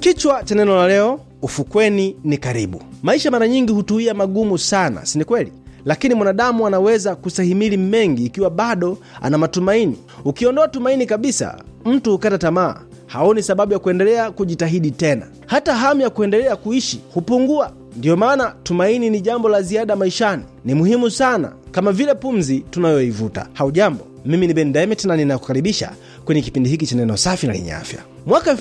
Kichwa cha neno la leo, ufukweni ni karibu. Maisha mara nyingi hutuia magumu sana, si ni kweli? Lakini mwanadamu anaweza kustahimili mengi ikiwa bado ana matumaini. Ukiondoa tumaini kabisa, mtu hukata tamaa, haoni sababu ya kuendelea kujitahidi tena, hata hamu ya kuendelea kuishi hupungua. Ndiyo maana tumaini ni jambo la ziada maishani, ni muhimu sana, kama vile pumzi tunayoivuta. Haujambo, mimi ni Ben Demet na ninakukaribisha kwenye kipindi hiki cha neno safi na lenye afya. Mwaka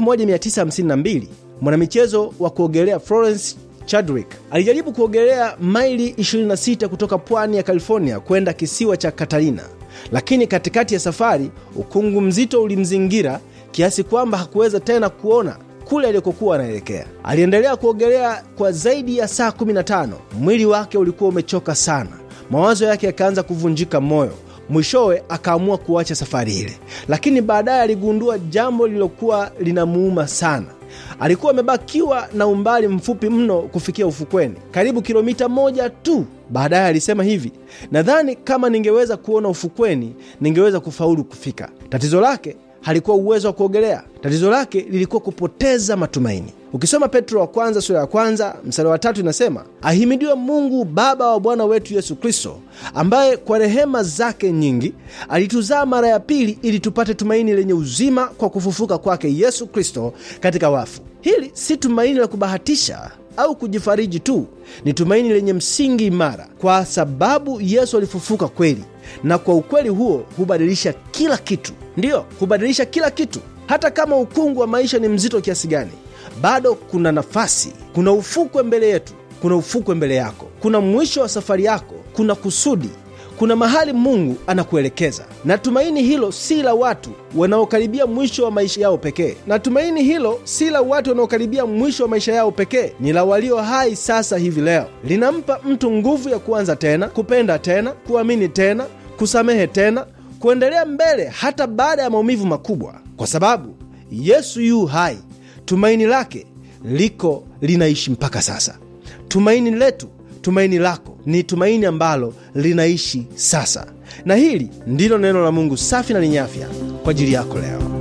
1952 mwanamichezo wa kuogelea Florence Chadwick alijaribu kuogelea maili 26 kutoka pwani ya California kwenda kisiwa cha Catalina, lakini katikati ya safari ukungu mzito ulimzingira kiasi kwamba hakuweza tena kuona kule alikokuwa anaelekea. Aliendelea kuogelea kwa zaidi ya saa 15. Mwili wake ulikuwa umechoka sana, mawazo yake yakaanza kuvunjika moyo. Mwishowe akaamua kuacha safari ile, lakini baadaye aligundua jambo lililokuwa linamuuma sana. Alikuwa amebakiwa na umbali mfupi mno kufikia ufukweni, karibu kilomita moja tu. Baadaye alisema hivi, nadhani kama ningeweza kuona ufukweni ningeweza kufaulu kufika. Tatizo lake halikuwa uwezo wa kuogelea. Tatizo lake lilikuwa kupoteza matumaini. Ukisoma Petro wa kwanza sura ya kwanza mstari wa tatu inasema, ahimidiwe Mungu Baba wa Bwana wetu Yesu Kristo, ambaye kwa rehema zake nyingi alituzaa mara ya pili, ili tupate tumaini lenye uzima kwa kufufuka kwake Yesu Kristo katika wafu. Hili si tumaini la kubahatisha au kujifariji tu, ni tumaini lenye msingi imara, kwa sababu Yesu alifufuka kweli, na kwa ukweli huo hubadilisha kila kitu. Ndiyo, hubadilisha kila kitu. Hata kama ukungu wa maisha ni mzito kiasi gani, bado kuna nafasi, kuna ufukwe mbele yetu, kuna ufukwe mbele yako, kuna mwisho wa safari yako, kuna kusudi, kuna mahali Mungu anakuelekeza. Na tumaini hilo si la watu wanaokaribia mwisho wa maisha yao pekee, na tumaini hilo si la watu wanaokaribia mwisho wa maisha yao pekee, ni la walio hai sasa hivi leo. Linampa mtu nguvu ya kuanza tena, kupenda tena, kuamini tena, kusamehe tena, kuendelea mbele hata baada ya maumivu makubwa, kwa sababu Yesu yu hai. Tumaini lake liko linaishi mpaka sasa. Tumaini letu, tumaini lako ni tumaini ambalo linaishi sasa, na hili ndilo neno la Mungu safi na lenye afya kwa ajili yako leo.